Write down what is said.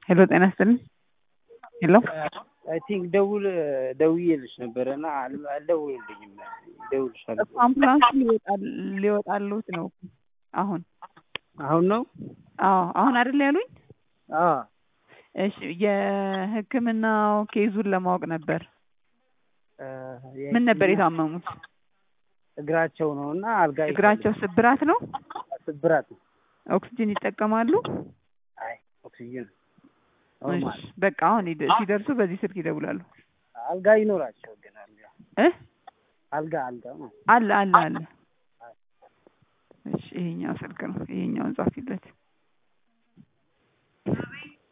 ሄሎ ጤና ይስጥልኝ። ሄሎ አይ ቲንክ ደውል ደውዬልሽ ነበረ እና አል- አልደውልልኝም። እደውልልሻለሁ። አምቡላንሱ ሊወጣል ሊወጣልዎት ነው አሁን። አሁን ነው? አዎ አሁን አይደል ያሉኝ? አዎ እሺ የሕክምናው ኬዙን ለማወቅ ነበር። እ ምን ነበር የታመሙት? እግራቸው ነው እና አልጋ እግራቸው ስብራት ነው? ይፈልጋል። ስብራት ነው። ኦክስጅን ይጠቀማሉ? አይ ኦክሲጅን እሺ ኖርማል። በቃ አሁን ይደ- ሲደርሱ በዚህ ስልክ ይደውላሉ። አልጋ ይኖራቸው ግን አልጋ እ አልጋ አልጋ ነው። አለ አለ አለ። እሺ ይሄኛው ስልክ ነው። ይሄኛውን ጻፊለት።